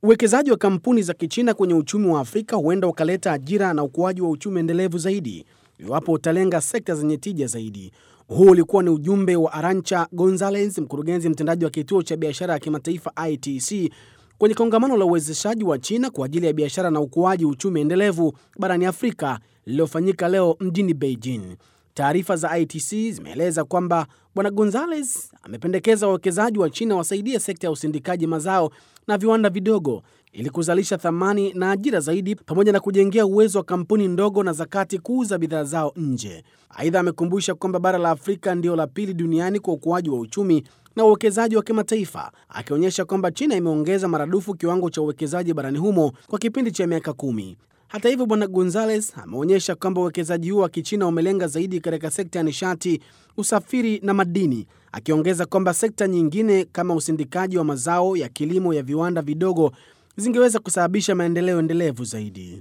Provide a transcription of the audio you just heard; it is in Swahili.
Uwekezaji wa kampuni za Kichina kwenye uchumi wa Afrika huenda ukaleta ajira na ukuaji wa uchumi endelevu zaidi iwapo utalenga sekta zenye tija zaidi. Huu ulikuwa ni ujumbe wa Arancha Gonzalez, mkurugenzi mtendaji wa kituo cha biashara ya kimataifa ITC kwenye kongamano la uwezeshaji wa China kwa ajili ya biashara na ukuaji uchumi endelevu barani Afrika lililofanyika leo mjini Beijing. Taarifa za ITC zimeeleza kwamba Bwana Gonzalez amependekeza wawekezaji wa China wasaidie sekta ya usindikaji mazao na viwanda vidogo ili kuzalisha thamani na ajira zaidi pamoja na kujengea uwezo wa kampuni ndogo na za kati kuuza bidhaa zao nje. Aidha, amekumbusha kwamba bara la Afrika ndio la pili duniani kwa ukuaji wa uchumi na uwekezaji wa kimataifa, akionyesha kwamba China imeongeza maradufu kiwango cha uwekezaji barani humo kwa kipindi cha miaka kumi. Hata hivyo, Bwana Gonzales ameonyesha kwamba uwekezaji huo wa Kichina umelenga zaidi katika sekta ya nishati, usafiri na madini, akiongeza kwamba sekta nyingine kama usindikaji wa mazao ya kilimo ya viwanda vidogo zingeweza kusababisha maendeleo endelevu zaidi.